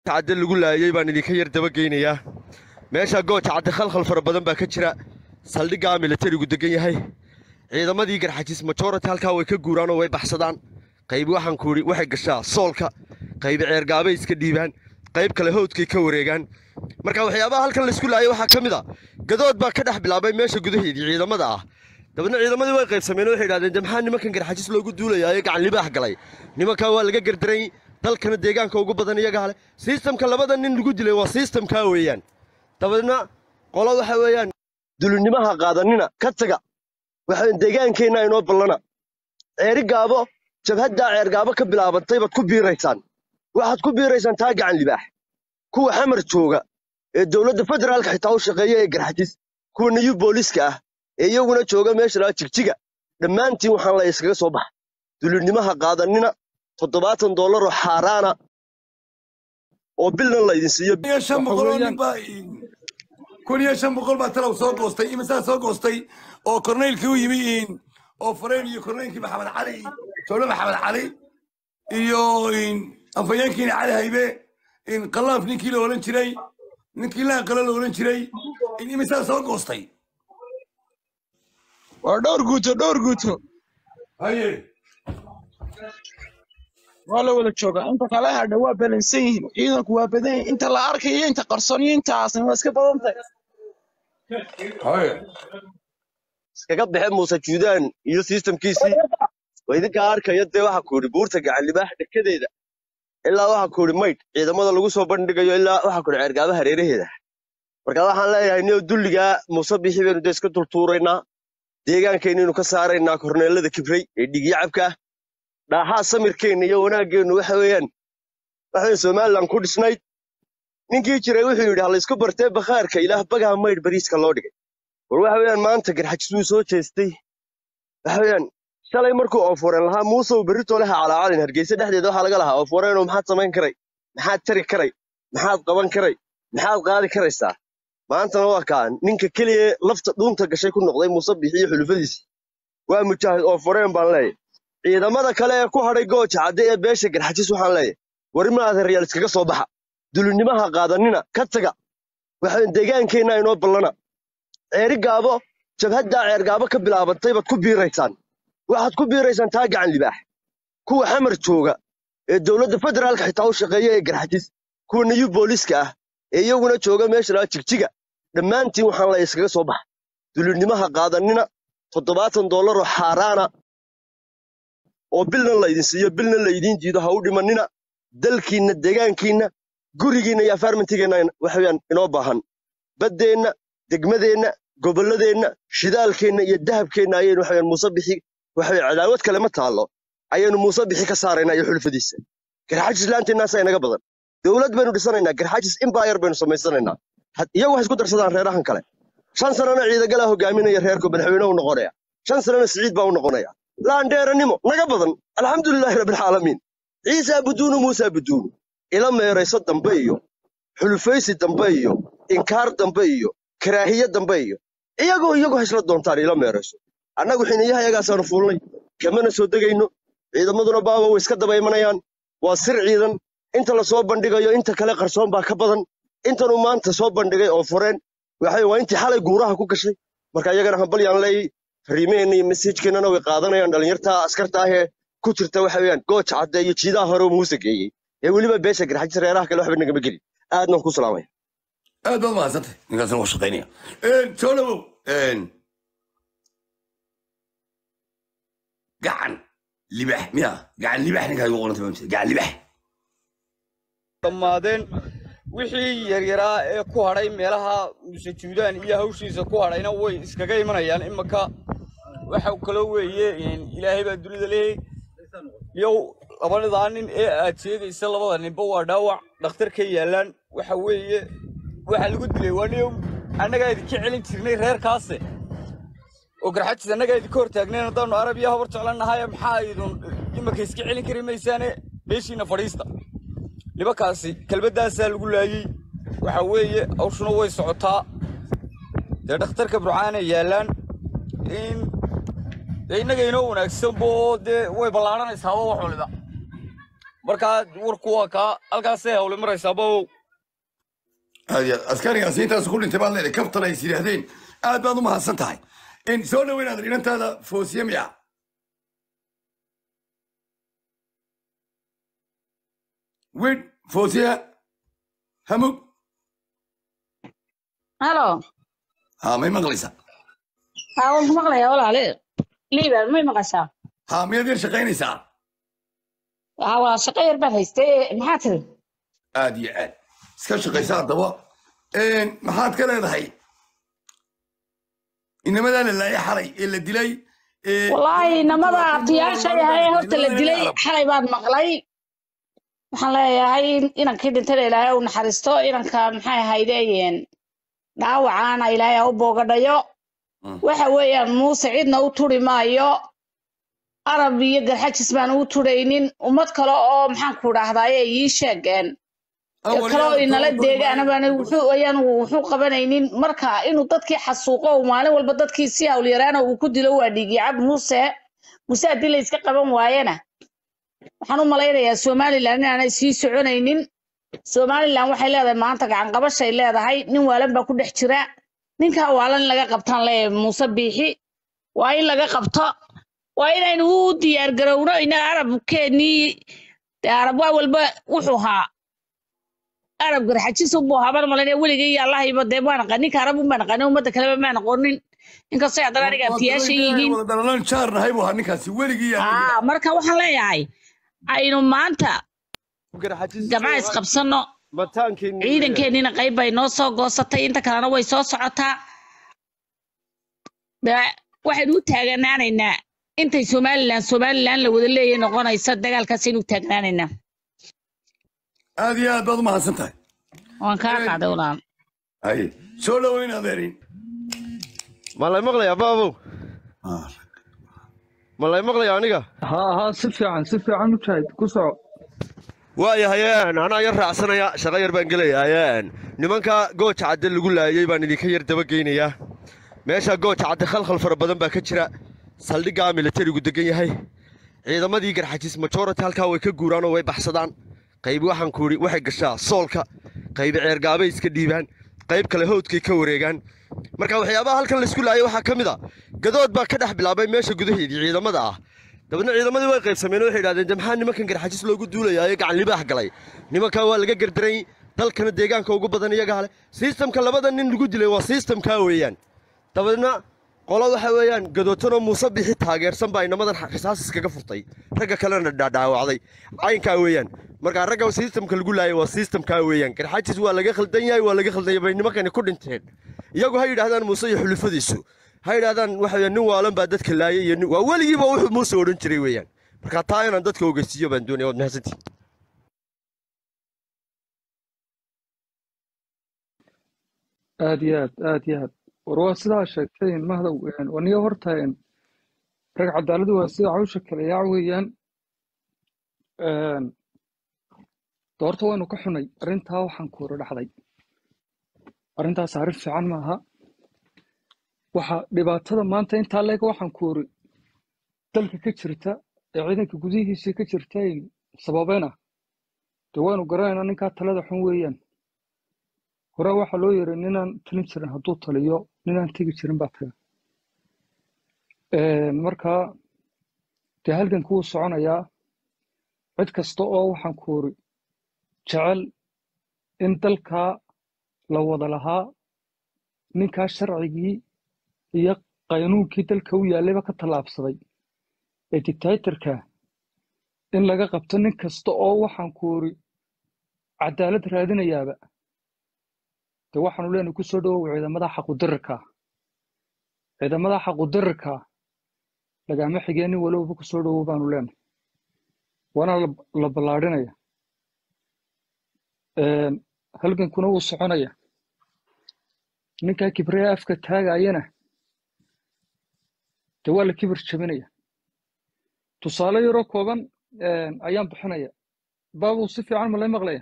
cadde lagu laayay baan idinka yar dabageynayaa meesha gooja cadde khalkhal fara badan baa ka jira saldhiggaa militarigu degan yahay ciidamadii garxajis majority halkaa way ka guuraan oo way baxsadaan qayb waxaan ku idhi waxay gashaa soolka qayb ceergaabay iska dhiibaan qayb kale howdkay ka wareegaan marka waxyaabaha halkan laysku laayay waxaa ka mid a gadood baa ka dhex bilaabay meesha gudaheedii ciidamada ah dabeedna ciidamadii way qaybsameen waxay idhahdeen de maxaa nimankan garxajis loogu duulayaa ee gacan libaax galay nimankan waa laga gardaray dalkana deegaanka ugu badan iyagaa leh sistamka labada nin lagu dilay waa sistamkaa weeyaan dabeedna qolo waxa weeyaan dulinimaha qaadanina ka taga waxa deegaankeenna inoo ballana ceeri gaabo jabhaddaa ceergaabo ka bilaabantay baad ku biiraysaan waxaad ku biiraysaan taa gacan libaax kuwa xamar jooga ee dowladda federaalka xitaa u shaqeeya ee garxajis kuwa niyu booliska ah ee iyaguna jooga meesha laga jigjiga dhammaantiin waxaan la iskaga soo baxa dulinimaha qaadanina toddobaatan dollar oo xaaraana oo bilna laydin siiyo kun iyo shan boqol oo nin baa kun iyo shan boqol baa talow soo goostay imisaa soo goostay oo korneylkii u yimi in oo fareen iyo korneylkii maxamed cali jowle maxamed cali iyo in afhayeenkiina cali haybe in qalaaf ninkii la odhan jiray ninkii laanqalo la odhan jiray in imisaa soo goostay waa dhowr guuto dhowr guuto haye waa la wada joogaa inta kale hadha waa balansan yihiin ciidanku waa badan yihiin inta la arkayo inta qarsoon iyo intaasna waa iska badan tahay haye iskaga baxe muuse juudaan iyo sistamkiisii waa idinkaa arkaya dee waxaa ku yidhi buurta gacan libaax dhekedeeda ilaa waxaa ku yidhi maydh ciidamada lagu soo bandhigayo ilaa waxaa ku yidhi ceergaaba hareeraheeda marka waxaan leeyahay niyo dulligaa muuse bixi baynu dee iska tultuuraynaa deegaankeenniinu ka saaraynaa korneelada kibray ee dhigyacabka ah dhaaxaa samirkeenna iyo wanaaggeennu waxa weeyaan waxaan somalilan ku dhisnayd ninkii jiray wuxuu yidhi ha laysku bartee bakhaarka ilaah bagaha maydh bariiska loo dhigay war waxa weeyaan maanta garxajis wuu soo jeestay waxa weeyaan shalay markuu ooforeen lahaa muusow berritoo leha calaacalin hargeysa dhexdeeda waxaa laga lahaa ooforeenoo maxaad samayn karay maxaad tari karay maxaad qaban karay maxaad qaadi karaysaa maantana waa kaa ninka keliya lafta dhuunta gashay ku noqday muuse bixi iyo xulufadiisii waa mujaahid ooforeen baan leeyahay ciidamada kale ee ku hadhay gooja cadde ee beesha garxajis waxaan leeyahay warima adeeryaal iskaga soo baxa dulinimaha qaadanina ka taga waxa deegaankeenna inoo ballana ceeri gaabo jabhaddaa ceergaabo ka bilaabantay baad ku biiraysaan waxaad ku biiraysaan taa gacan libaax kuwa xamar jooga ee dowladda federaalka xitaa u shaqeeya ee garxajis kuwa niyu booliska ah ee iyaguna jooga meesha laga jigjiga dhammaantiin waxaan la iskaga soo baxa dulinimaha qaadanina toddobaatan dollar oo xaaraana oo bilna laydin siiyo bilna laydiin jiido ha u dhimanina dalkiinna deegaankiinna gurigiinna iyo afaarmantigeenna waxaweyaan inoo baahan baddeenna degmadeenna gobolladeenna shidaalkeenna iyo dahabkeenna ayaynu waxaweyaan muuse bixi waxaweye cadaawad kale ma taallo ayaynu muuse bixi ka saaraynaa iyo xulfadiisa garxajis laanteennaasa inaga badan dowlad baynu dhisanaynaa garxajis imbayar baynu samaysanaynaa iyagu waxay isku darsadaan reerahan kale shan sanana ciidagalaa hogaaminaya reerku madaxweyne u noqonaya shan sanana siciid baa u noqonaya laandheeranimo naga badan alxamdulilaahi rabbilcaalamiin ciisaa buduunu muusaa buduunu ila meerayso dambe iyo xulufaysi dambe iyo inkaar dambe iyo karaahiye dambe iyo iyagoo iyagoo haysla doontaan ila meerayso annagu xiniyaha iyagaasaanu fuulnay kamana soo degayno ciidamaduna baaba way iska daba imanayaan waa sir ciidan inta la soo bandhigayo inta kale qarsoon baa ka badan intanuu maanta soo bandhigay oo fureen waxay waa intii xalay guuraha ku gashay marka iyagana hambalyaan leeyay fariimaheenna iyo mesajkeennana way qaadanayaan dhallinyarta askarta ahee ku jirta waxa weeyaan gooja cadde iyo jiidaha hore uu muuse geeyey ee weliba beesha garxajis reeraha kale waxba nagama gelin aadnan ku salaamaya aad baad mahadsantay ninkaasna waa shaqaynaya joolowow gacan libax miya gacan libax ninkaa igu qoranta mamsa gacan libax dhammaadeen wixii yaryaraa ee ku hadhay meelaha muse juudaan iyo hawshiisa ku hadhayna way iskaga imanayaan imanka waxa kaloo weeye ilaahay baa dunida leeyay yow labadadaa nin ee aad sheegaysa labada ninba waa dhaawac dhakhtar ka yaallaan waxa weeye waxaa lagu dilay waa niyow annagaa idinka celin jirnay reerkaase oo garxajis annagaa idinka hor taagnayn haddaanu arab iyo habar jeclannahay maxaa idun imanka iska celin kari maysaane meeshiina fadhiista nimankaasi kelmaddaasaa lagu laayey waxa weeye hawshuna way socotaa dee dhakhtarka burcaana yaallaan in dee innaga inoo wanaagsanbo dee way ballaaranaysaaba wax waliba markaa warku waa kaa halkaasay hawle maraysaa babow aad iyo aad askarigaasi intaas ku dhintay baad leedahay kaftan ay is yidhaahdeen aad baad u mahadsan tahay in soo dhoweynaad inantaada foosiye miya wid foosiye hamug halo ha may maqlaysaa haa waan ku maqlayaa walaale liiban may maqashaa ha miyaad yar shaqaynaysaa haa waa shaqo yar baan haystay maxaa tiri aad iyo aad iska shaqaysa haddaba maxaad ka leedahay inamadaa la laayay xalay ee la dilay ee wallaahi namada abtiyaasha yahay horta la dilay xalay baan maqlay waxaan leeyahay inankii dhintayna ilaahay u naxariisto inanka maxay ahaydeen dhaawacaana ilaahay ha u boogadhayo Mm. waxa weeyaan muuse cidna u turi maayo arab iyo garxajis baan ugu turaynin ummad kale oo maxaan ku dhahdaye ii sheegeen kale oo inala deegaan baan wuxuu ayaan wuxuu qabanaynin marka inuu dadkii xasuuqo uu maalin walba dadkii si hawlyaraana uu ku dilo waa dhiigicab muuse muuse haddii la iska qaban waayana waxaan u malaynayaa somalilan inaanay sii soconaynin somalilan waxay leedahay maanta gacan qabashay leedahay nin waalan baa ku dhex jira ninkaa waalan in laga qabtaan leeyahay muuse biixi waa in laga qabto waa inaynu u diyaar garowno ina arabkeenii dee arab waa walba wuxuu haa arab garxajis unbuu haban malayna weligay iyo allahayba dee maan aqaan ninka arab un baan aqaanin ummadda kaleba maan aqoonin inkastoo haddana aniga abtiyaasha yihiin wada dhalalan jaar nahay buu ahaa ninkaasi weligii yaa aa marka waxaan leeyahay aynu maanta gabca isqabsano ciidankeennina qayb bay noo soo goosatay inta kalena way soo socotaa dee waxaynu u taaganaanaynaa intay somalilan somalilan la wada leeyahay noqonaysa dagaalkaasaynu u taagnaanaynaa aad iyo aad baad u mahadsan tahay waan kaa qaaday walaal haye soo dhoweyn adeerin ma lay maqlayaa baabow ma lay maqlayaa aniga haa haa si fiican si fiican mujaahid ku soco waayahayeen anaa yar raacsanaya shaqo yar baan gelayaayeen nimanka gooja cadde lagu laayay baan idinka yar dabageynayaa meesha gooja cadde khalkhal fara badan baa ka jira saldhiggaa militarigu degan yahay ciidamadii garxajis majority halkaa way ka guuraan oo way baxsadaan qaybi waxaan ku idhi waxay gashaa soolka qaybi ceergaabay iska dhiibaan qayb kale howdkay ka wareegaan marka waxyaabaha halkan laysku laayay waxaa ka mid a gadood baa ka dhex bilaabay meesha gudaheedii ciidamada ah dabeedna ciidamadii way qaybsameen oo waxay idhahdeen de maxaa nimankan garxajis loogu duulayaa ee gacan libaax galay nimankan waa laga gardaray dalkana deegaanka ugu badan iyagaa leh sistamka labada nin lagu dilay waa sistamkaa weeyaan dabeedna qolo waxa weeyaan gadootanoo muuse bixi taageersan baa inamadan xisaas iskaga furtay ragga kalena dhaadhaawacday caynkaa weeyaan markaa ragga sistamka lagu laayay waa sistamkaa weeyaan garxajis waa laga khaldan yahay waa laga khaldan yahay bay nimankani ku dhinteen iyagu ha yidhaahdaan muuse iyo xulufadiisu ha yidhaahdaan waxa weeyaan nin waalan baa dadka laayay iyo nin waa weligiiba wuxuu muuse odhan jiray weeyaan marka taa inaan dadka ogeysiiyo baan doonaya waad mahadsantihin aad iyo aad aad iyo aad war waa sidaa sheegtayn mahdow waniyo hortayn rag cadaaladu waa sida cawsha kale yaac weeyaan doorta waynu ka xunay arrintaa waxaan kuura dhacday arrintaas arrin fiican maaha waxa dhibaatada maanta intaa leeg waxaan kuuri dalka ka jirta ee ciidanka gudihiisii ka jirta sababena dee waynu garanaynaa ninkaa talada xun weeyaan hore waxaa loo yiri ninaan talin jirin hadduu taliyo ninaan tegi jirin baa taga marka dee halganku wuu soconayaa cid kasta oo waxaan kuuri jecel in dalkaa la wada lahaa ninkaa sharcigii iyo qaynuunkii dalka u yaallayba ka tallaabsaday ee dictatorka in laga qabto nin kasta oo waxaan kuuri cadaalad raadinayaaba dee waxaanu leenahay ku soo dhawow ciidamada xaqudirarka ciidamada xaqudirarka lagama xigeen nin walowba ku soo dhawow baanu leenahay waana la ballaadhinaya halgankuna wuu soconaya ninkaa kibriya afka taagayana dee waa la kibir jabinaya tusaale yaroo kooban ayaan bixinaya baabuu si fiican ma lay maqlaya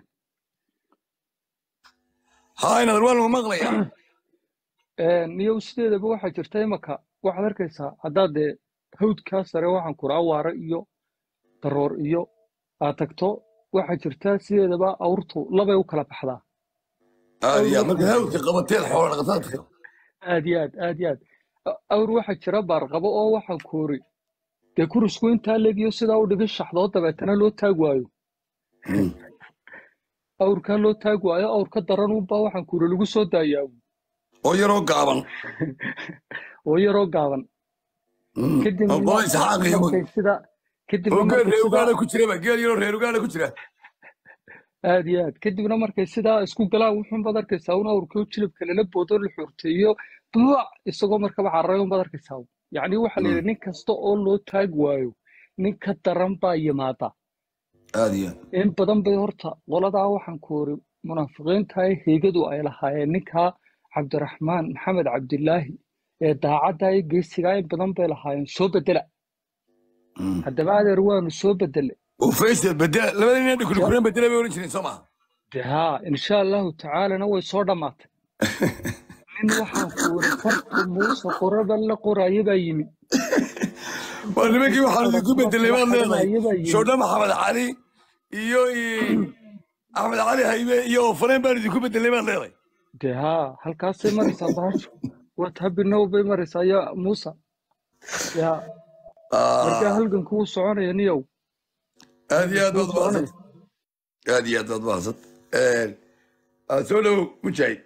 haa inaad waan ma maqlaya niyow sideedaba waxaa jirta imaka waxaad arkaysaa haddaad dee hawdkaa sare waxaan kura awaare iyo daroor iyo aad tagto waxaa jirta sideedaba awrtu labay u kala baxdaa aad awr iyo aad waxaa marka jira hawlka qabateen xoola dhaqataadka aad iyo aad aad iyo aad A- awr waxaa jira baarqabo oo waxaa koori dee kurusku intaa legiyo sidaa u dhigin shaxdoo dabeetana loo taag waayo awrkaa loo taag waayo awr ka daran unbaa waxaan koori lagu soo daayaa oo yaroo gaaban oo yaroo gaaban oo kadibna qola isxaaq iyo markay sidaa kadibna oo geel markay reer sidaa ugaana ku jiraba geel yaroo reer ugaana ku jira aad iyo aad kadibna markay sidaa isku galaan wuxuunbaad arkaysaa un awrkii oo jilibka lala boodo la xuurteeyo buuc isagoo markaba cararay unbaad arkaysaa yacni waxaa la yidhi nin kasta oo loo taag waayo nin ka daran baa yimaada aad iyo aad in badan bay horta qoladaa waxaan ku ori munaafiqiinta ee heegadu ay lahaayeen ninkaa cabdiraxmaan maxamed cabdilaahi ee daacadda iyo geesigaa in badan bay lahaayeen soo bedela haddaba adeer waanu soo bedele oo faysal bedela labada nin Ya- dhukulkuren bedela bay oran jireen soo maha de haa insha allahu tacaalana way soo dhammaatay nin waxaan ku ori farta muuse qorada la qoraayo baa yimi waa nimankii waxaa qoran idinku kuwa bedelay kala baad leedahay qarinaya baa yimi shoodha maxamed cali iyo axmed cali haybe iyo ofareen baan idinku bedelay baad leedahay de haa halkaasay maraysaa bahashu waa tabinow bay maraysaa ya muuse ya markaa halganku wuu soconaya niyow aad iyo aad halganku wuu baad mahadsan soconaya aad iyo aad baad mahadsan aad soo dhow mujaahid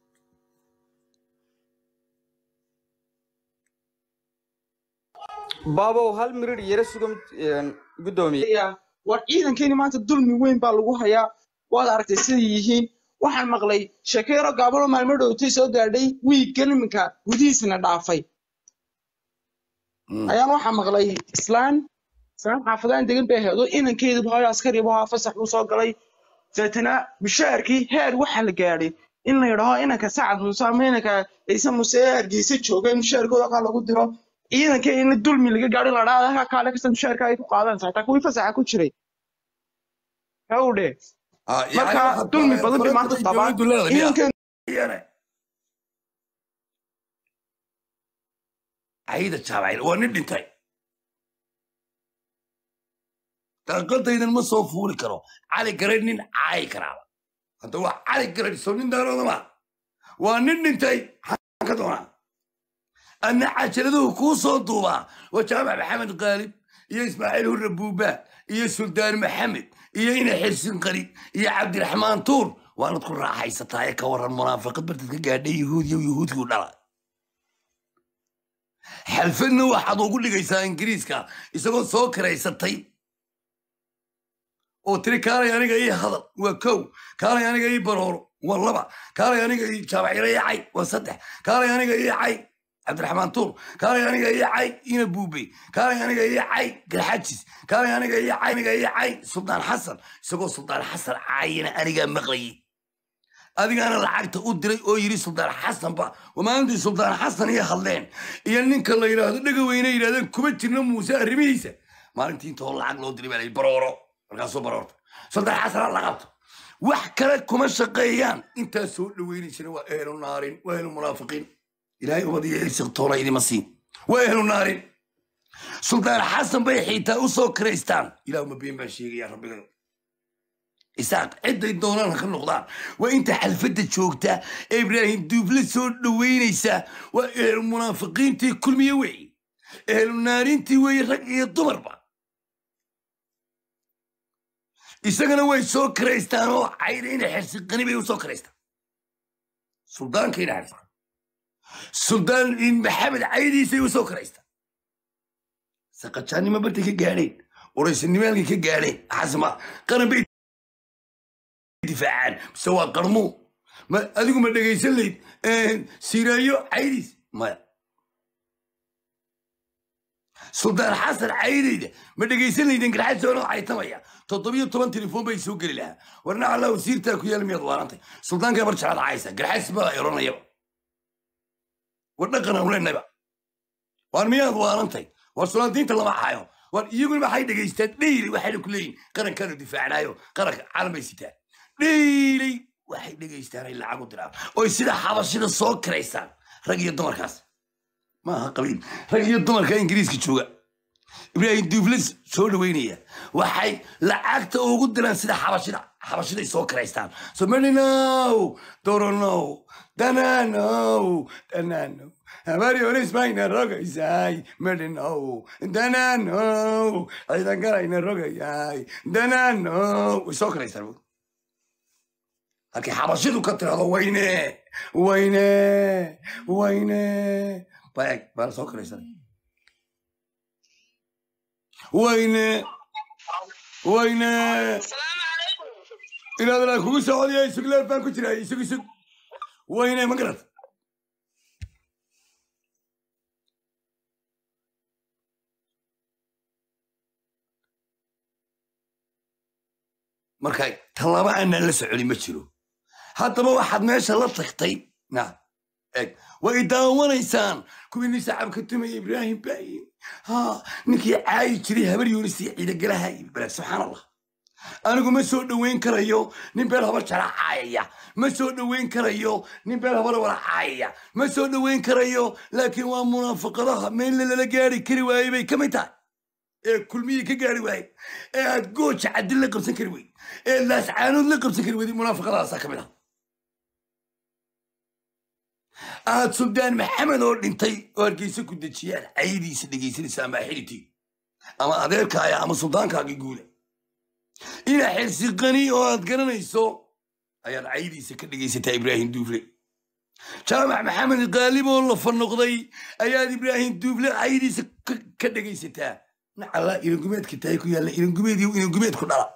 baabow hal mirir yara sugan guddoomiye Ya, war ciidankeeni maanta dulmi weyn baa lagu hayaa waad aragtay siday yihiin waxaan maqlay sheekeyro gaabalo maalmo dhowtay soo gaadhay wiiggan iminka gudihiisna dhaafay ayaan waxaa maqlay islaan islaan xaafadaan degan bay ahayd oo inankeedu hooyo askari buu ahaa fasax buu soo galay deetana bishaarkii heer waxaa la gaadhay in la yidhaho inanka sacad muuse ama inanka ciise muuse ee hargeysa jooga in bishaarkooda kaa lagu diro ciidankee in dulmi laga gaadho in la dhaada halkaa kaale kasta bishaarka ay ku qaadanaysa hataa kuwii fasaxa ku jiray hawdhe yani marka waxaad dulmi badan bay faranta maanta ay qabaan dowladdu leedahay miya ciidankeen iyane cayda jaabacayl waa nin dhintay daaqadaydan ma soo fuuli karo cali garay nin caayi karaaba hadda waa cali garay soo nin daarooda ma waa nin dhintay xaan ka doonaa anna cajaladuhu kuu soo duubaa waa jaamac maxamed qaalib iyo ismaaciil hurre buuba iyo suldaan maxamed iyo ina xirsin qari iyo cabdiraxmaan tuur waanad ku raaxaysataa ee ka waran munaafiqad bartad ka gaadhay yahuudiyo yahuudkii u dhala xalfadna waxaad ugu dhigaysaa ingiriiska isagoo soo karaysatay oo tiri kaalay aniga ii hadal waa kow kaalay aniga ii barooro waa laba kaalay aniga ii jaabaciro ii cay waa saddex kaalay aniga ii cay cabdiraxmaan tuur kaalay aniga ii cay ina buubey kaalay aniga ii cay garxajis kaalay aniga ii cay aniga ii cay suldaan xasan isagoo suldaan xasan caayina anigaa maqlayay adigaana lacagta u diray oo yidhi suldaan xasanba maalintii suldaan xasan iyo hadleen iyo ninka la yidhaahdo dhega weyne yidhahdeen kuma jirna muuse arrimihiisa maalintii intoo lacag loo diray baa la yidhi barooro markaasuu baroorta suldaan xasan ha la qabto wax kale kuma shaqeeyaan intaa soo dhaweynaysana waa ehlu naarin waa ehlu munaafiqiin ilaahay ubad iyo irsiqtoona idima siin waa ehlu naarin suldaan xasan bay xiitaa u soo karaystaan ilaahuma been baan sheegaya rabbigayo isaaq ciday doonaan ha ka noqdaan waa inta xalfadda joogta ee ibraahim duufle soo dhoweynaysa waa ehlu munaafiqiintii kulmiye weeye ehlu naarintii weeye rag iyo dumarba isagana way soo karaystaan oo cayda ina xirsiqani bay u soo karaystaan suldaanka ina xirsiqan suldaan maxamed caydiisay u soo karaystaan saqajaannimo bartay ka gaadheen uraysanimaalkay ka gaadheen xasma qaran bay difaacaan mise waa qarmuu ma adigu ma dhegaysan layd siraayo caydiis maya suldaan xasan caydayda ma dhegaysan laydin garxasoonoo caytamaya toddobiyo toban telefoon bay soo geli lahaa warna allah wasiirtaa ku yaal miyaad waarantay suldaankaa bar jeclaad caysa garxays baa eronayaba war dhaqan aan leenayba waar miyaad waarantay war sulaantiinta lama hayo war iyaguna maxay dhegaystaan dheyli waxayna ku leeyihin qarankaanu difaacnaayo qaranka caalam bay sitaan dheyli waxay dhegaystaan ay lacag u diraan oy sida xabashida soo karaysaan rag iyo dumarkaas maaha qabiil rag iyo dumarka ingiriiska jooga ibraahim duuflis soo dhaweynaya waxay lacagta ugu diraan sida xabashida xabashiday soo karaystaan so medinow doronow dananow dananow habaryonismayna rogaysay medinow dananow ciidan galayna rogayay dananow way soo karaystaan bu halkii xabashidu ka tirado wayne wayne wayne baeg baa la soo karaystaan wayne wayne inaad ilaa kugu socodaya isug leer baan ku jiraa isug isug wayne ma garad marka talaba aanaan la soconin ma jiro haddaba waxaad meesha la tagtay na eg way daawanaysaan kuwii sacabka tumaya ibraahim baayin ha ninkii caayi jiray habar yuunisi ciidagalaha balaag subxaan allah anigu ma soo dhoweyn karayo nin beel habar jara caayaya ma soo dhoweyn karayo nin beel habar wala caayaya ma soo dhoweyn karayo laakiin waa munaafaqadaha meelle lala gaari kari waayey bay ka mid tahay ee kulmiyii ka gaari waaye ee aad gooja cadil la qabsan kari weyd ee laascaanood la qabsan kari weyday munaafaqadaasaa ka mid ah aad suldaan maxamed oo dhintay oo hargeysa ku dejiyaan caydiisa dhegaysanaysa ama xiritii ama adeerkaaya ama suldaankaagii guuda ina xirsiqani oo aad garanayso ayaad caydiisa ka dhegaysataa ibraahim duufle jaamac maxamed qaalib oo la fanoqday ayaad ibraahim duufle caydiisa ka dhegaysataa nacala irangumeedka tahay ku yaalla irangumeed iyo irangumeed ku dhala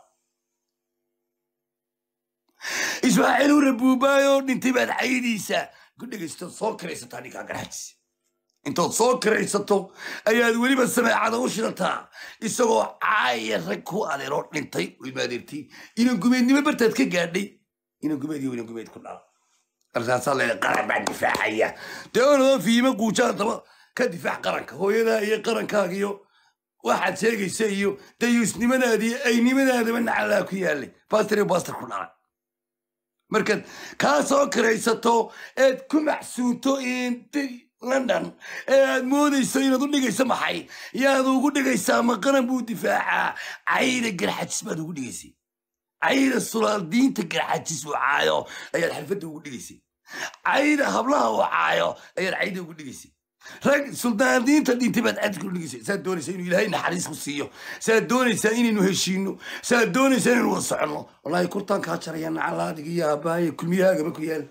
ismaaciil ure buubaay oo dhintay baad caydiisa ku dhegaysato soo karaysataa ninkaa garxajis intood soo karaysato ayaad weliba sameecada u shidataa isagoo caaya rag ku adeeroo dhintay oo imaadeertay inangumeednimo bartaad ka gaadhay inangumeed iyo inangumeed ku dhala markaasaa leedahay qaran baan difaacaya dee onadoo fiima quujaa daba ka difaac qaranka hooyadaa iyo qarankaaga iyo waxaad sheegaysa iyo dayuusnimadaada iyo aynimadaadaba nacalaa ku yaalay bastar iyo bastar ku dhala markaad kaa soo karaysato eed ku macsuunto london ee aad moodayso inaad u dhigayso maxay yaad ugu dhigaysaa ma qaran buu difaacaa cayda garxajis baad ugu dhigaysay cayda sulaal diinta garxajis uu caayo ayaad xalfadda ugu dhigaysay cayda hablaha uu caayo ayaad cayda ugu dhigaysay rag suldaandiinta dhintay baad cadka u dhigaysay saad doonaysaa inuu ilaahay naxariis ku siiyo saad doonaysaa inaynu heshiino saad doonaysaa inaynu wada soconno wallaahi kurtaan kaa jaraya nacalaadiga iyo aabbaaya kulmiyahaagaba ku yaal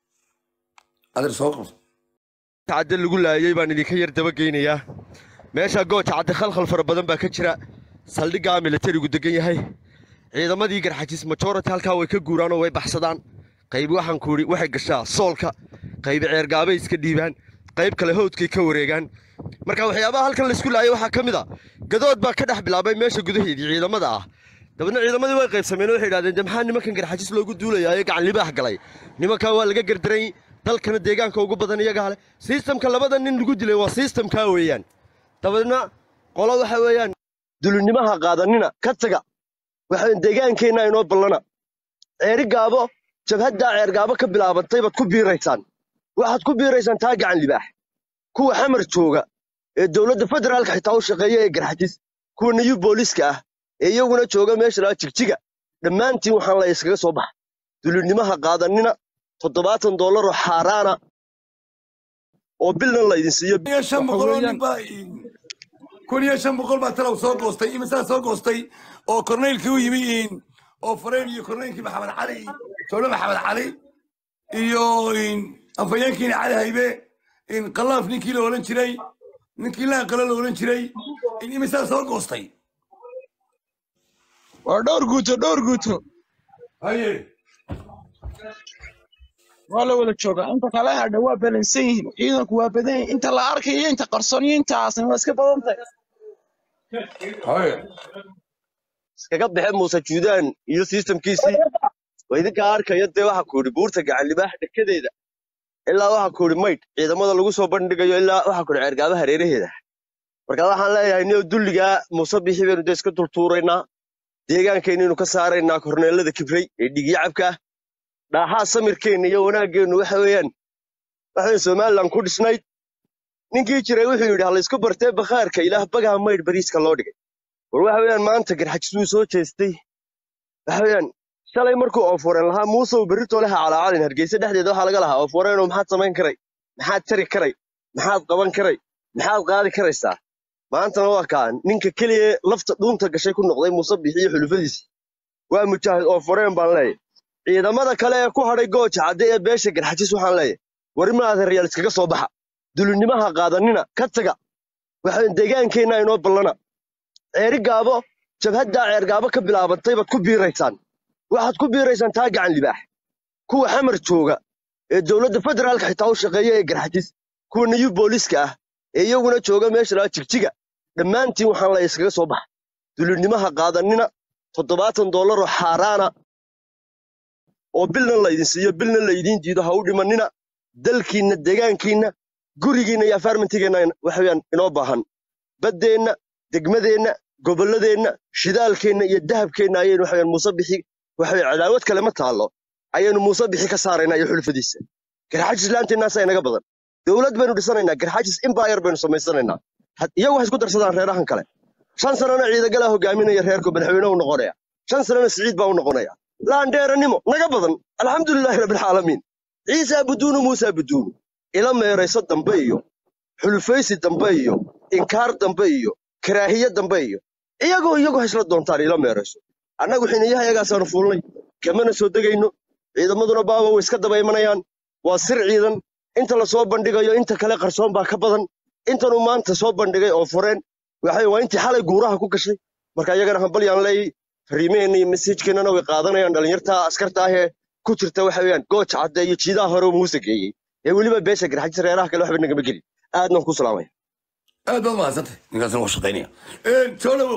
adeer soo qabso cadde lagu laayay baan idinka yar dabageynayaa meesha gooja cadde khalkhal fara badan baa ka jira saldhiggaa militarigu degan yahay ciidamadii garxajis majority halkaa way ka guuraan oo way baxsadaan qayb waxaan ku idhi waxay gashaa soolka qayb ceergaabay iska dhiibaan qayb kale howdkay ka wareegaan marka waxyaabaha halkan laysku laayay waxaa ka mid a gadood baa ka dhex bilaabay meesha gudaheedii ciidamada ah dabeedna ciidamadii way qaybsameen oo waxay idhahdeen de maxaa nimankan garxajis loogu duulayaa ee gacan libaax galay nimankaa waa laga gardaray dalkana deegaanka ugu badan iyagaa leh sistamka labada nin lagu dilay waa sistamkaa weeyaan dabeedna qolo waxa weeyaan dulinimaha qaadanina ka taga waxaan deegaankeenna inoo ballana ceeri gaabo jabhaddaa ceergaabo ka bilaabantay baad ku biiraysaan waxaad ku biiraysaan taa gacan libaax kuwa xamar jooga ee dowladda federaalka xitaa u shaqeeya ee garxajis kuwa niyu booliska ah ee iyaguna jooga meesha laga jigjiga dhammaantiin waxaan la iskaga soo baxa dulinimaha qaadanina toddobaatan doolaroo xaaraana oo bilna laydin siiyo kun iyo shan waxa boqol oo weeyaan nin baa kun iyo shan boqol baa talow soo goostay imisaa soo goostay oo korneylkii u yimi in oo fareen iyo korneylkii maxamed cali sowle maxamed cali iyo in afhayeenkiina cali haybe in khalaaf ninkii la odhan jiray ninkii laaqalo la odhan jiray in imisaa soo goostay waa dhowr guuto dhowr guuto haye waa la wada joogaa inta kale hadha waa balansan yihiin ciidanku waa badan yihiin inta la arkayo inta qarsoon iyo intaasna waa iska badan tahay haye iskaga baxe muuse juudaan iyo sistamkiisii waa idinkaa arkaya dee waxa ku yidhi buurta gacan libaax dhekadeeda ilaa waxa ku yidhi maydh ciidamada lagu soo bandhigayo ilaa waxa ku yidhi ceergaaba hareeraheeda marka waxaan leeyahay niyo dulligaa muuse bixi baynu dee iska turtuuraynaa deegaankeenniinu ka saaraynaa korneelada kibray ee dhigyacabka ah dhaaxaa samirkeenna iyo wanaaggeennu waxa weeyaan waxaan somalilan ku dhisnayd ninkii jiray wuxuu yidhi ha laysku bartee bakhaarka ilaah bagaha maydh bariiska loo dhigay war waxa weeyaan maanta garxajis wuu soo jeestay waxa weeyaan shalay markuu ooforeen lahaa muusow berritoo leha calaacalin hargeysa dhexdeeda waxaa laga lahaa ooforeenoo maxaad samayn karay maxaad tari karay maxaad qaban karay maxaad qaadi karaysaa maantana waa kaa ninka keliya lafta dhuunta gashay ku noqday muuse bixi iyo xulufadiisa waa mujaahid ooforeen baan leeyahay ciidamada kale ee ku hadhay gooja cadde ee beesha garxajis waxaan leeyahay wari maadan reyaal iskaga soo baxa dulinimaha qaadanina ka taga waxaan deegaankeenna inoo ballana ceeri gaabo jabhaddaa ceer gaabo ka bilaabantay baad ku biiraysaan waxaad ku biiraysaan taa gacan libaax kuwa xamar jooga ee dowladda federaalka xitaa u shaqeeya ee garxajis kuwa nayu booliska ah ee iyaguna jooga meesha laga jigjiga dhammaantiin waxaan leeyahay iskaga soo baxa dulinimaha qaadanina toddobaatan dollaroo xaaraana oo bilna laydin siiyo bilna laydiin diido ha u dhimanina dalkiinna deegaankiinna gurigiinna iyo afaarmantigeenna waxaweyaan inoo baahan baddeenna degmadeenna gobolladeenna shidaalkeenna iyo dahabkeenna ayaynu waxaweyaan muuse bixi waxaweye cadaawad kale ma taallo ayaynu muuse bixi ka saaraynaa iyo xulfadiisa garxajis laanteennaasa inaga badan dowlad baynu dhisanaynaa garxajis imbayar baynu samaysanaynaa iyagu waxay isku darsadaan reerahan kale shan sanana ciidagalaa hogaaminaya reerku madaxweyne u noqonaya shan sanana siciid baa u noqonaya laandheeranimo naga badan alxamdulilaahi rabbilcaalamiin ciisaa buduunu muusaa buduunu ila meerayso dambe iyo xulufaysi dambe iyo inkaar dambe iyo karaahiye dambe iyo iyagoo iyagu hasla doontaan ila meerayso annagu xiniyaha iyagaasaanu fuulnay kamana soo degayno ciidamaduna baaba way iska daba imanayaan waa sir ciidan inta la soo bandhigayo inta kale qarsoon baa ka badan intanuu maanta soo bandhigay oo fureen waxay waa intii xalay guuraha ku gashay marka iyagana hambalyaan leeyay fariimaheenna iyo mesajkeennana way qaadanayaan dhallinyarta askarta ahee ku jirta waxa weeyaan gooja cadde iyo jiidaha hore uu muuse geeyey ee weliba beesha garxajis reeraha kale waxba nagama gelin aadnan ku salaamaya aad baad mahadsantay ninkaasna waa shaqaynaya soo dhawow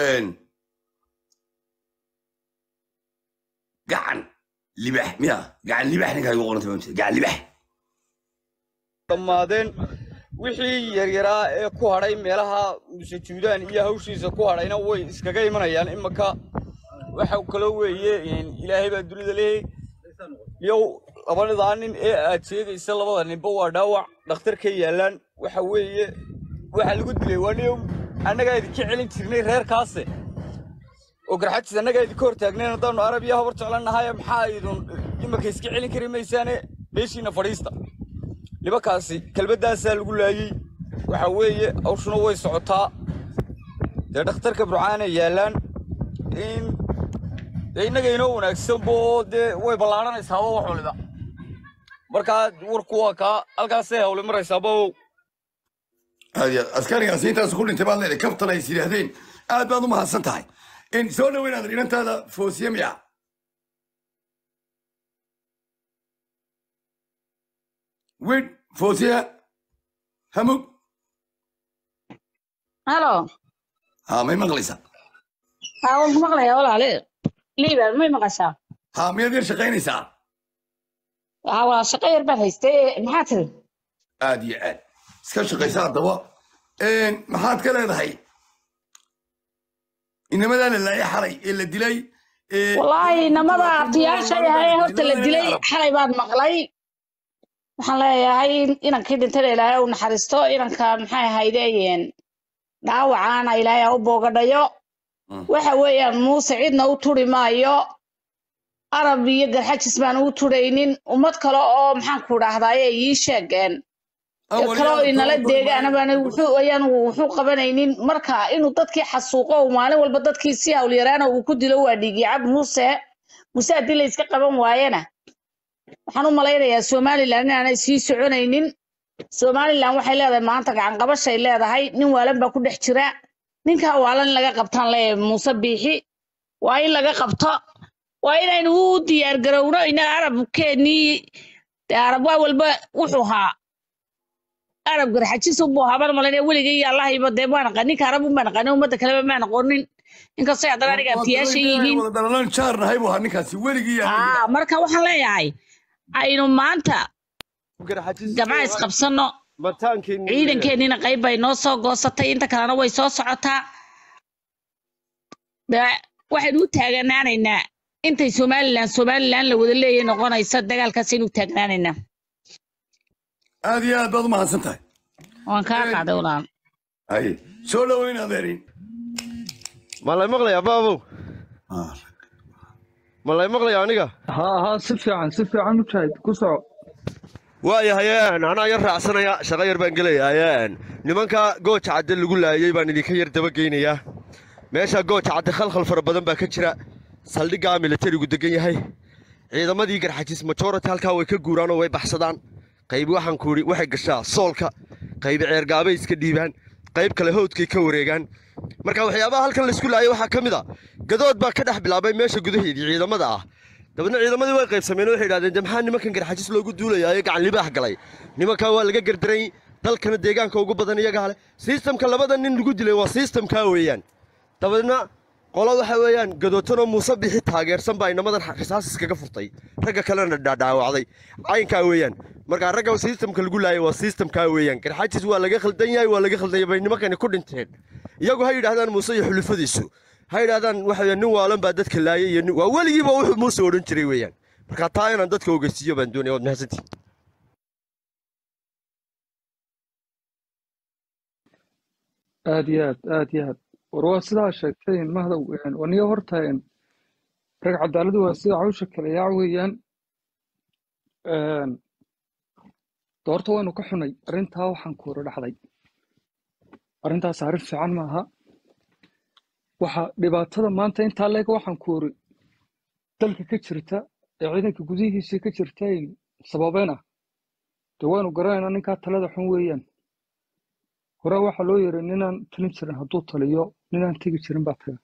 gacan libax miya gacan libax ninkaa igu qoranta ma gacan libax dhammaadeen wixii yaryaraa ee ku hadhay meelaha muse juudaan iyo hawshiisa ku hadhayna way iskaga imanayaan imaka waxa kaloo weeye ilaahay baa dunida leeyay yow labadadaa nin ee aad sheegaysa labada ninba waa dhaawac dhakhtar ka yaallaan waxa weeye waxa lagu dilay waa nin annagaa idinka celin jirnay reerkaase oo garxajis annagaa idinka hor taagnayn haddaanu arab iyo habar jeclannahay maxaa idun imarka iska celin kari maysaane meeshiina fadhiista nimankaasi kelmaddaasaa lagu laayey waxa weeye hawshuna way socotaa dee dhakhtarka burcaana yaallaan in dee innaga inoo wanaagsanbo dee way ballaadhanaysaaba wax waliba markaa warku waa kaa halkaasay hawle maraysaa babow aad iyo aad askarigaasi intaas ku dhintay baad leedahay kabtan ay is yidhaahdeen aad baad u mahadsan tahay in soo dhaweynaad inantaada foosiye miya wid foosiya hamug halo ha may maqlaysaa haa waan ku maqlayaa walaale liiban may maqashaa ha miyaad yar shaqaynaysaa haa waa shaqo yar baan haystay maxaa tiri aad iyo aad iska shaqaysa haddaba maxaad ka leedahay inamadaa la laayay xalay ee la dilay ee wallaahi namada abtiyaasha yahay horta la dilay xalay baan maqlay waxaan leeyahay inankii dhintayna ilaahay u naxariisto inanka maxay ahaydeen dhaawacaana ilaahay ha u boogadhayo waxa weeyaan muuse cidna u turi maayo arab iyo garxajis baan u turaynin ummad kale oo maxaan ku dhahdaye ii sheegeen kale oo inala deegaan baan wuxuu ayaan wuxuu qabanaynin marka inuu dadkii xasuuqo uu maalin walba dadkii si hawlyaraana uu ku dilo waa dhiigicab muuse muuse haddii la iska qaban waayena waxaan u malaynayaa somalilan inaanay sii soconaynin somalilan waxay leedahay maanta gacan qabashay leedahay nin waalan baa ku dhex jira ninkaa waalan in laga qabtaan leeyahay muuse biixi waa in laga qabto waa inaynu u diyaar garowno ina arabkeennii dee arab waa walba wuxuu haa arab garxajis unbuu haban malayna weligay iyo allahayba dee maa naqan ninka arab unbaa naqanin ummadda kaleba maa noqonin inkastoo haddana aniga abtiyaasha yihiin wada dhalalaan jaar nahay buu ahaa ninkaasi weligii yaa aa marka waxaan leeyahay aynu maanta gabca isqabsanno ciidankeennina qayb bay noo soo goosatay inta kalena way soo socotaa dee waxaynu u taaganaanaynaa intay somalilan somalilan la wada leeyahay noqonaysa dagaalkaas aynu u taagnaanaynaa aad iyo aad baad u mahadsan tahay waan kaa qaaday walaal haye soo dhoweyn adeerin ma lay maqlayaa baabow ma lay maqlayaa aniga haa haa si fiican si fiican mujaahid ku soco waayahayeen anaa yar raacsanaya shaqo yar baan gelayaayeen nimanka gooja cadde lagu laayey baan idinka yar dabageynayaa meesha gooja cadde khalkhal fara badan baa ka jira saldhiggaa militarigu degan yahay ciidamadii garxajis majority halkaa way ka guuraan oo way baxsadaan qayb waxaan ku idhi waxay gashaa soolka qayb ceergaabay iska dhiibaan qayb kale howdkay ka wareegaan marka waxyaabaha halkan laysku laayay waxaa ka mid a gadood baa ka dhex bilaabay meesha gudaheedii ciidamada ah dabeedna ciidamadii way qaybsameen oo waxay idhahdeen de maxaa nimankan garxajis loogu duulayaa ee gacan libaax galay nimankaa waa laga gardaray dalkana deegaanka ugu badan iyagaa leh sistamka labada nin lagu dilay waa sistamkaa weeyaan dabeedna qolo waxa weeyaan gadootanoo muuse bixi taageersan baa inamadan xisaas iskaga furtay ragga kalena dhaadhaawacday caynkaa weeyaan markaa ragga sistamka lagu laayay waa sistamkaa weeyaan garxajis waa laga khaldan yahay waa laga khaldanya bay nimankani ku dhinteen iyagu ha yidhahdaan muuse iyo xulufadiisu ha yidhahdaan waxa weeyaan nin waalan baa dadka laayay iyo nin- waa weligiiba wuxuu muuse odhan jiray weeyaan marka taa inaan dadka ogeysiiyo baan doonaya waad mahadsantihin aad iyo aad aad iyo aad war waa sidaa sheegtay mahdow waniyo horta een, rag cadaaladu waa sida hawsha kale yaac weeyaan een, doorta waynu ka xunay arrintaa waxaan kuura dhacday arrintaas arrin fiican maaha waxa dhibaatada maanta intaa leeg waxaan kuuri dalka ka jirta ee ciidanka gudihiisa ka jirta ay sababeen ah dee waynu garanaynaa ninkaa talada xun weeyaan hore waxaa loo yiri ninaan talin jirin hadduu taliyo ninaan tegi jirin baa taga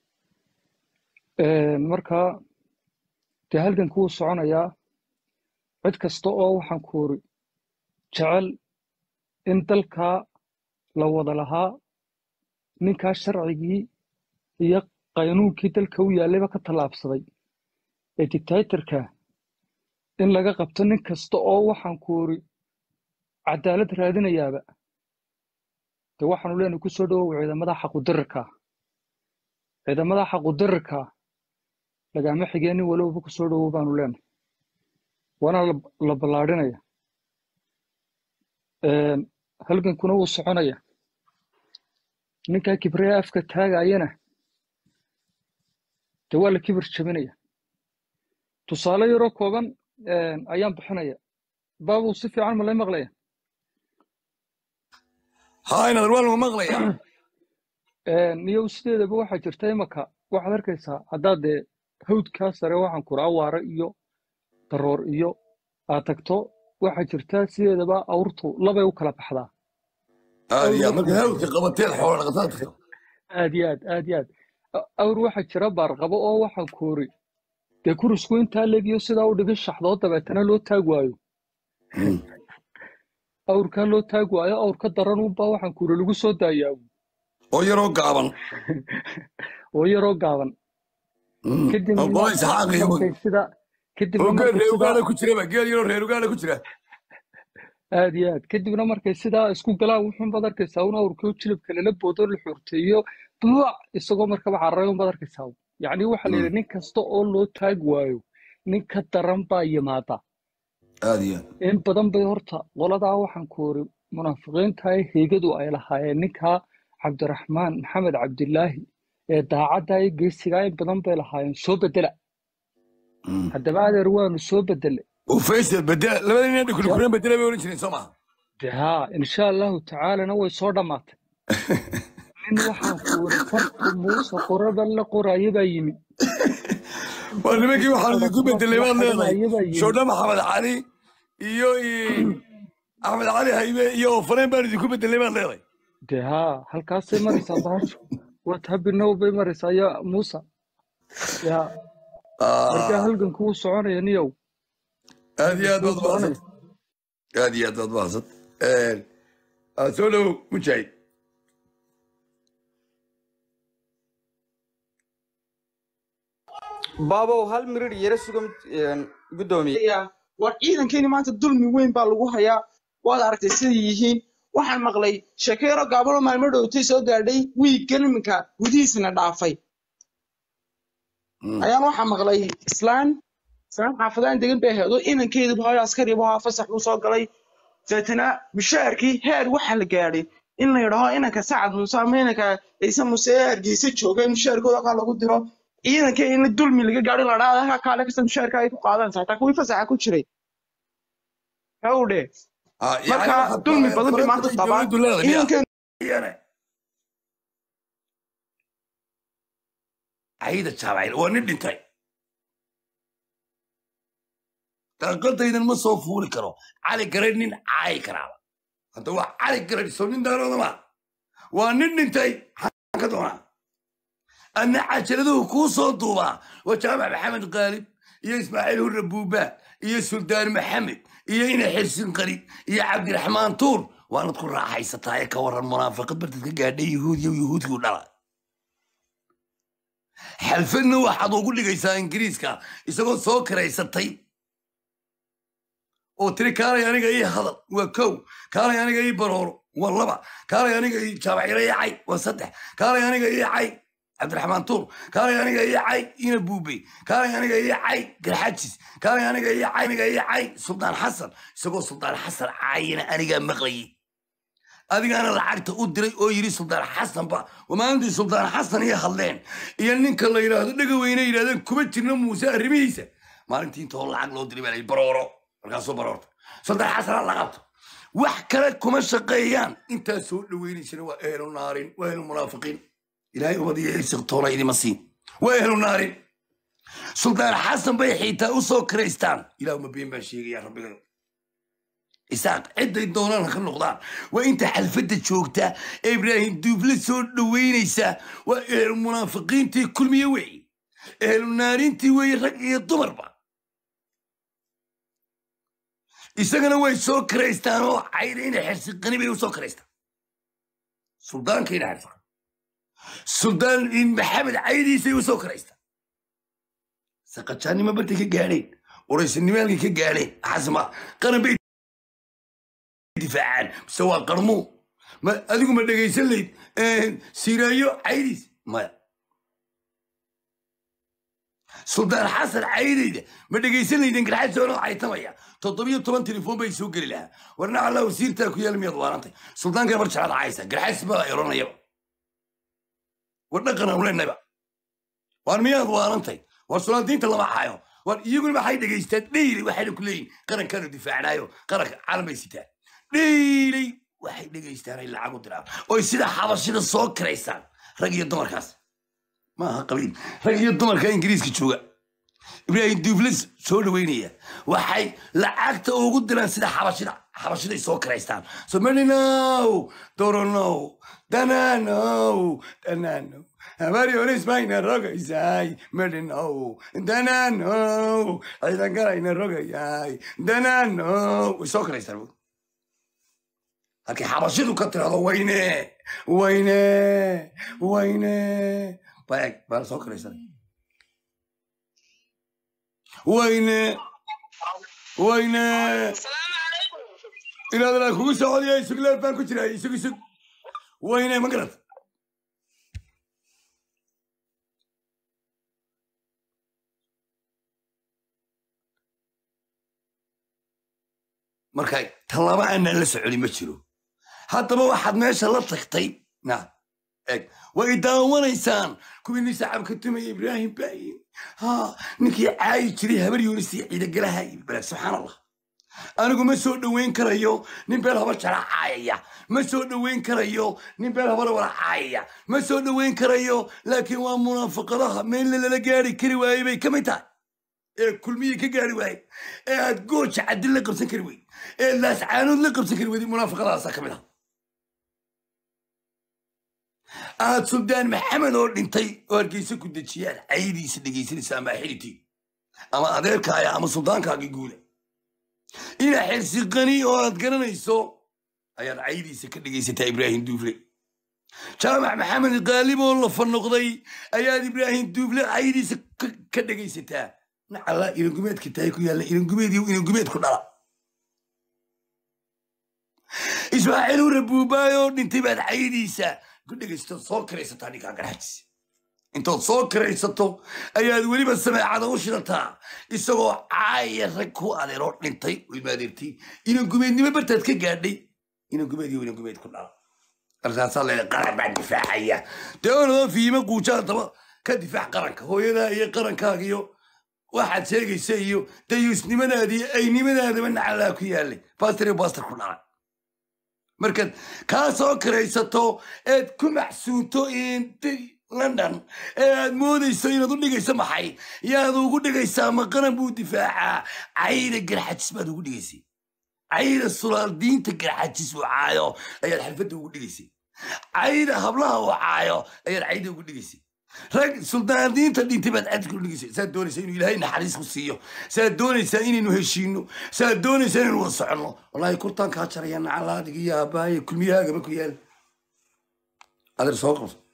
Een, marka dee halganku wuu soconayaa cid kasta oo waxaan kuuri jecel in dalkaa la wada lahaa ninkaa sharcigii iyo qaynuunkii dalka u yaallayba ka tallaabsaday ee dictatorka in laga qabto nin kasta oo waxaan kuuri cadaalad raadinayaaba dee waxaanu leenahay ku soo dhawow ciidamada xaqudirarka ciidamada xaqudirarka lagama xigee nin walowba ku soo dhawow baanu leenahay waana la la ballaadhinaya Een, halgankuna wuu soconaya ninkaa kibriya afka taagayana dee waa la kibir jabinaya tusaale yaroo kooban een, ayaan bixinaya baabu si fiican ma lay maqlaya haa inaad waan ma maqlaya niyow sideedaba waxaa jirta imaka waxaad arkaysaa haddaad dee hawdkaa sare waxaan kura awaare iyo daroor iyo aad tagto waxaa jirta sideedaba awrtu labay u kala baxdaa aad awr iyo aad waxaa markaad hawdka qabateen xoolo dhaqataadka aad iyo aad aad iyo aad A- awr waxaa jira baarqabo oo waxaan kuuri dee kurisku intaa legiyo sidaa u dhigi shaxdoo dabeetana loo taag waayo awrkaa loo taag waayo awrka daran unbaa waxaan kuuri lagu soo daayaa oo yaroo gaaban oo yaroo gaaban oo kadibna qola isxaaq iyo markay sidaa kadibna oo geel markay reer sidaa ugaana ku jiraba geel yaroo reer ugaana ku jira aad iyo aad kadibna markay sidaa isku galaan wuxuun baad arkaysaa un awrkii oo jilibka lala boodo la xuurteeyo buuc isagoo markaba cararay un baad arkaysaa yacni waxaa la yidhi nin kasta oo loo taag waayo nin ka daran baa yimaada aad iyo aad in badan bay horta qoladaa waxaan ku iri munaafiqiinta ee heegadu ay lahaayeen ninkaa cabdiraxmaan maxamed cabdilaahi ee daacadda iyo geesigaa in badan bay lahaayeen soo bedela haddaba adeer waanu soo bedele oo faysal bedela labada nin Ya- dhukulkulan bedela bay oran jireen soo maha de haa insha allahu tacaalana way soo dhammaatay nin waxaan ku iri farta muuse qoraba la qoraayo baa yimi waa nimankii waxaan farta idinku bedelay baad leedahay qoraayo baa yimi shoodha maxamed cali iyo i- axmed cali haybe iyo ofareen baan idinku bedelay baad leedahay de haa halkaasay maraysaa bahashu waa tabinow bay maraysaa ya muuse ya markaa Ah, halganku wuu soconaya niyow aad iyo aad halganku wuu baad mahadsan soconaya aad iyo aad baad mahadsan Een, ah, soo dhowow mujaahid baabow hal mirir yara suga gudoomiye Ya, war ciidankeeni maanta dulmi weyn baa lagu hayaa waad aragtay siday yihiin waxaan maqlay sheekeyro gaabalo maalmo dhowtay soo gaadhay wiiggan iminka gudihiisna dhaafay Mm. ayaan waxaa maqlay islaan islaan xaafadaan degan bay ahayd oo inankeediba hooyo askariba haa fasax buu soo galay deetana mishaarkii heer waxa la gaadhay in la yidhaho inanka sacad muuse ama inanka ciise muuse ee hargeysa jooga in mishaarkooda kaa lagu diro ciidanka in dulmi laga gaadho in la dhahdo halkaa kaale kasta mishaarka ay ku qaadanaysa hataa kuwii fasaxa ku jiray hawdhe Ah, yani marka waxaad dulmi ku- badan bay maanta faranta qabaan dowladdu leedahay miyaa? ciidankan Iyane. cayda jaabacayl waa nin dhintay daaqadaydan ma soo fuuli karo cali garadh nin caayi karaaba hadda waa cali garadh soo nin daarooda ma waa nin dhintay maxaan ka doonaa anna cajaladuhu kuu soo duubaa waa jaamac maxamed qaalib iyo ismaaciil hurre buuba iyo suldaan maxamed iyo ina xirsin qari iyo cabdiraxmaan tuur waanad ku raaxaysataa ee ka waran munaafiqad bartad ka gaadhay yuhuudiyo yuhuudkii u dhala xalfadna waxaad ugu dhigaysaa ingiriiska isagoo soo karaysatay oo tiri kaalay aniga ii hadal waa kow kaalay aniga ii barooro waa laba kaalay aniga ii jaabaciro ii cay waa saddex kaalay aniga ii cay cabdiraxmaan tuur kaalay aniga ii cay ina buubey kaalay aniga ii cay garxajis kaalay aniga ii cay aniga ii cay suldaan xasan isagoo suldaan xasan caayina anigaa maqlayay adigaana lacagta u diray oo yidhi suldaan xasanba maalintii suldaan xasan iyo hadleen iyo ninka la yidhaahdo dhega weyne yidhahdeen kuma jirna muuse arrimihiisa maalintii intoo lacag loo diray baa la yidhi barooro markaasuu baroorta suldaan xasana la qabto wax kale kuma shaqeeyaan intaa soo dhaweynaysana waa ehlu naarin waa ehlu munaafiqiin ilaahay ubad iyo irsiqtoona idima siin waa ehlu naarin suldaan xasan bay xiitaa u soo kiraystaan ilaahuma been baan sheegaya rabbigayo isaaq cidday doonaan ha ka noqdaan waa inta xalfadda joogta ee ibraahim duufle soo dhoweynaysa waa ehlu munaafiqiintii kulmiye weeye ehlu naarintii weeye rag iyo dumarba isagana way soo karaystaan oo cayda ina xirsiqani bay u soo karaystaan suldaanka ina xirsiqan suldaan maxamed caydiisay u soo karaystaan saqajaannimo bartay ka gaadheen uraysanimaalkay ka gaadheen xasma qaran bay difaacaan mise waa qarmuu ma adigu ma dhegaysan layd siraayo caydiis maya suldaan xasan caydayda ma dhegaysan laydin garxasoonoo caytamaya toddobiyo toban telefoon bay soo geli lahaa warna allah wasiirtaa ku yaal miyaad waarantay suldaanka mar jeclaad caysa garxays baa eronayaba war dhaqan aan leenayba waar miyaad waarantay war sulaantiinta lama caayo war iyaguna maxay dhegaystaan dheyli waxayna ku leeyihin qarankaanu difaacnaayo qaranka caalam bay sitaan dheyli waxay dhegaystaan ay lacag u diraan oy sida xabashida soo kiraysaan rag iyo dumarkaas maaha qabiil rag iyo dumarka ingiriiska jooga ibraahim duufles soo dhaweynaya waxay lacagta ugu diraan sida xabashida xabashiday soo kiraystaan so meninow doronow dananow dananow habari orismayna rogaysay medhinow dananow ciidangalayna rogayay dananow way soo kiraystaan bud halkii xabashidu ka tirado wayne wayne wayne baeg baa la soo kiraysan wayne wayne inaad ilaa kugu socodiya isug leef baan ku jiraa isug isug wayne ma garad marka talaba aanaan la soconi ma jiro haddaba waxaad meesha la tagtay na eg way daawanaysaan kuwii sacabka tumaya ibraahim baayin ha ninkii caayi jiray habar yuunisi ciidagalaha balaag subxaan allah anigu ma soo dhoweyn karayo nin beel habar jara caayaya ma soo dhoweyn karayo nin beel habar wala caayaya ma soo dhoweyn karayo laakiin waa munaafaqadaha meelle lala gaari kari waayey bay ka mid tahay ee kulmiyii ka gaari waaye ee aad gooja cadil la qabsan kari weyd ee laascaanood la qabsan kari weyday munaafaqadaasaa ka mid ah aad suldaan maxamed oo dhintay oo hargeysa ku dejiyaan caydiisa dhegaysanaysa ama xiritii ama adeerkaaya ama suldaankaagii guule ina xirsiqani oo aad garanayso ayaad caydiisa ka dhegaysataa ibraahim duufle jaamac maxamed qaalib oo la fanoqday ayaad ibraahim duufle caydiisa ka dhegaysataa nacala ilangumeedka tahay ku yaalla ilangumeed iyo ilangumeed ku dhala ismaaciil ure buubaay oo dhintay baad caydiisa ku dhegaysto soo kiraysataa ninkaa garxajis intood soo kiraysato ayaad weliba sameecada u shidataa isagoo caaya rag ku adeeroo dhintay oo imaadeertay inan gumeednimo bartaad ka gaadhay inan gumeed iyo inan gumeed ku dhala markaasaa leedahay qaran baan difaacaya dee onadoo fiima guujaa daba ka difaac qaranka hooyadaa iyo qarankaaga iyo waxaad sheegaysa iyo dayuusnimadaadi iyo aynimadaadaba nacalaa ku yaalay bastar iyo bastar ku dhala markaad kaa soo kiraysato eed ku maxsuunto inti london ee aad moodayso inaad u dhigayso maxay yaad ugu dhigaysaa ma qaran buu difaacaa cayda garxajis baad ugu dhigaysay cayda sulaal-diinta garxajis uu caayo ayaad xalfadda ugu dhigaysay cayda hablaha uu caayo ayaad cayda ugu dhigaysay rag suldaandiinta dhintay baad cadka u dhigaysay saad doonaysaa inuu ilaahay naxariis ku siiyo saad doonaysaa inaynu heshiino saad doonaysaa inaynu wada soconno wallaahi kurtaan kaa jaraya nacalaadiga iyo aabbaaya kulmiyahaagaba ku yaal adeer soo qabso